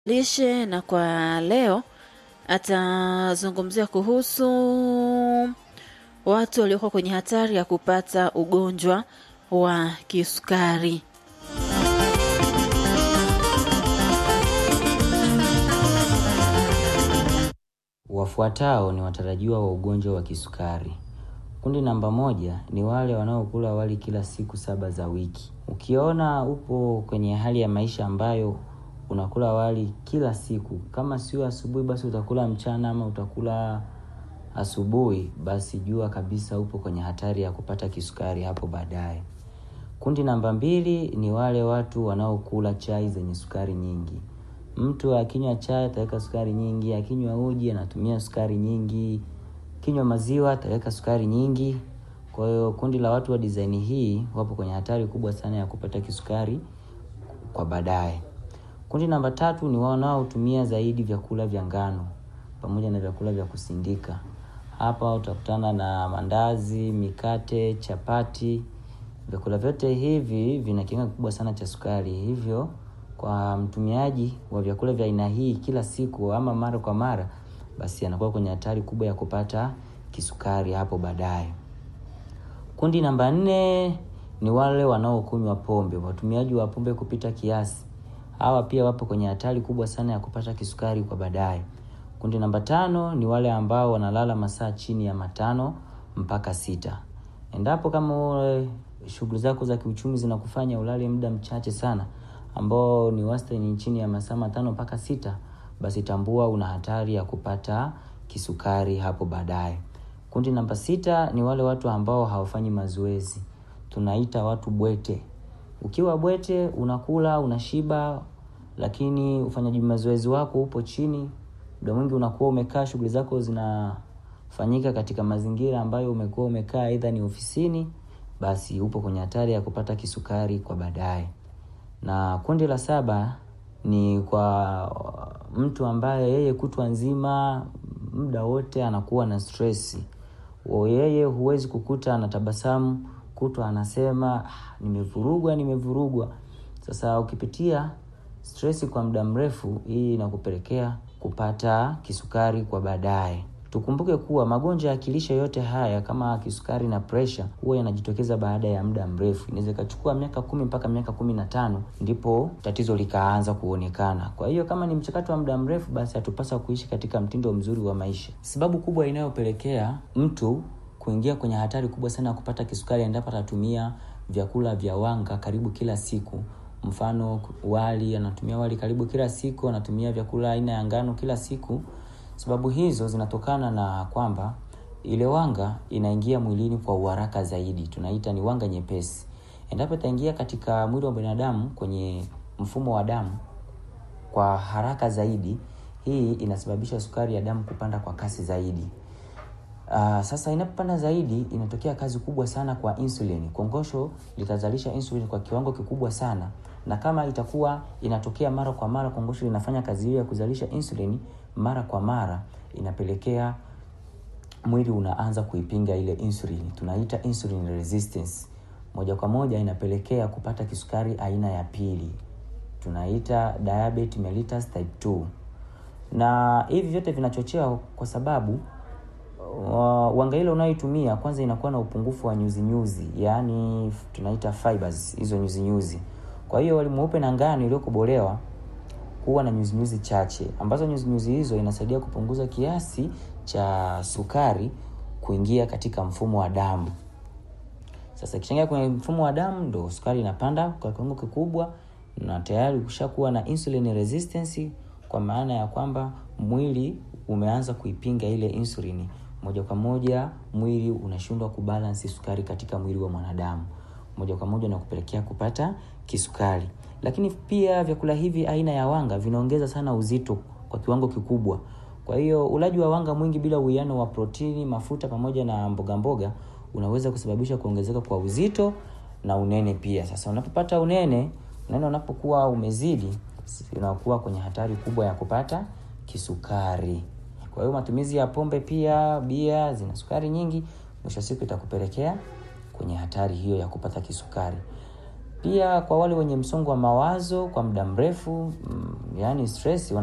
lishe na kwa leo atazungumzia kuhusu watu waliokuwa kwenye hatari ya kupata ugonjwa wa kisukari. Wafuatao ni watarajiwa wa ugonjwa wa kisukari. Kundi namba moja ni wale wanaokula wali kila siku saba za wiki. Ukiona upo kwenye hali ya maisha ambayo unakula wali kila siku, kama sio asubuhi, basi utakula mchana ama utakula asubuhi, basi jua kabisa upo kwenye hatari ya kupata kisukari hapo baadaye. Kundi namba mbili ni wale watu wanaokula chai zenye sukari nyingi. Mtu akinywa chai ataweka sukari nyingi, akinywa uji anatumia sukari nyingi, kinywa maziwa ataweka sukari nyingi. Kwa hiyo kundi la watu wa design hii wapo kwenye hatari kubwa sana ya kupata kisukari kwa baadaye. Kundi namba tatu ni wanaotumia zaidi vyakula vya ngano pamoja na vyakula vya kusindika. Hapa utakutana na mandazi, mikate, chapati. Vyakula vyote hivi vina kiwango kikubwa sana cha sukari, hivyo kwa mtumiaji wa vyakula vya aina hii kila siku ama mara kwa mara, basi anakuwa kwenye hatari kubwa ya kupata kisukari hapo baadaye. Kundi namba nne ni wale wanaokunywa pombe, watumiaji wa pombe kupita kiasi. Hawa pia wapo kwenye hatari kubwa sana ya kupata kisukari kwa baadaye. Kundi namba tano ni wale ambao wanalala masaa chini ya matano mpaka sita. Endapo kama shughuli zako za kiuchumi zinakufanya ulale muda mchache sana ambao ni wastani chini ya masaa matano mpaka sita, basi tambua una hatari ya kupata kisukari hapo baadaye. Kundi namba sita ni wale watu ambao hawafanyi mazoezi, tunaita watu bwete. Ukiwa bwete, unakula unashiba, lakini ufanyaji mazoezi wako upo chini. Muda mwingi unakuwa umekaa, shughuli zako zinafanyika katika mazingira ambayo umekuwa umekaa, aidha ni ofisini, basi upo kwenye hatari ya kupata kisukari kwa baadaye. Na kundi la saba ni kwa mtu ambaye yeye kutwa nzima muda wote anakuwa na stresi. Yeye huwezi kukuta anatabasamu, kutwa anasema nimevurugwa, nimevurugwa. Sasa ukipitia stresi kwa muda mrefu, hii inakupelekea kupata kisukari kwa baadaye. Tukumbuke kuwa magonjwa ya kilishe yote haya kama kisukari na presha huwa yanajitokeza baada ya muda mrefu. Inaweza ikachukua miaka kumi mpaka miaka kumi na tano ndipo tatizo likaanza kuonekana. Kwa hiyo kama ni mchakato wa muda mrefu, basi hatupasa kuishi katika mtindo mzuri wa maisha. Sababu kubwa inayopelekea mtu kuingia kwenye hatari kubwa sana ya kupata kisukari endapo atatumia vyakula vya wanga karibu kila siku. Mfano wali, anatumia wali karibu kila siku, anatumia vyakula aina ya ngano kila siku. Sababu hizo zinatokana na kwamba ile wanga inaingia mwilini kwa uharaka zaidi, tunaita ni wanga nyepesi. Endapo itaingia katika mwili wa binadamu kwenye mfumo wa damu kwa haraka zaidi, hii inasababisha sukari ya damu kupanda kwa kasi zaidi. Uh, sasa inapopanda zaidi inatokea kazi kubwa sana kwa insulin. Kongosho litazalisha insulin kwa kiwango kikubwa sana, na kama itakuwa inatokea mara kwa mara, kongosho linafanya kazi hiyo ya kuzalisha insulin mara kwa mara, inapelekea mwili unaanza kuipinga ile insulin, tunaita insulin resistance. Moja kwa moja inapelekea kupata kisukari aina ya pili, tunaita diabetes mellitus type 2, na hivi vyote vinachochewa kwa sababu Uh, wanga ile unayoitumia kwanza inakuwa na upungufu wa nyuzi nyuzi, yaani tunaita fibers, hizo nyuzi nyuzi. Kwa hiyo wali mweupe na ngano iliyokobolewa huwa na nyuzi nyuzi chache, ambazo nyuzi nyuzi hizo inasaidia kupunguza kiasi cha sukari kuingia katika mfumo wa damu. Sasa ikichangia kwenye mfumo wa damu, ndo sukari inapanda kwa kiwango kikubwa, na tayari ukishakuwa na insulin resistance, kwa maana ya kwamba mwili umeanza kuipinga ile insulini moja kwa moja mwili unashindwa kubalansi sukari katika mwili wa mwanadamu, moja kwa moja na kupelekea kupata kisukari. Lakini pia vyakula hivi aina ya wanga vinaongeza sana uzito kwa kiwango kikubwa. Kwa hiyo ulaji wa wanga mwingi bila uwiano wa protini, mafuta pamoja na mboga mboga unaweza kusababisha kuongezeka kwa uzito na unene pia. Sasa unapopata unene, unene unapokuwa umezidi, unakuwa kwenye hatari kubwa ya kupata kisukari. Kwa hiyo matumizi ya pombe pia, bia zina sukari nyingi, mwisho wa siku itakupelekea kwenye hatari hiyo ya kupata kisukari. Pia kwa wale wenye msongo wa mawazo kwa muda mrefu, mm, yaani stress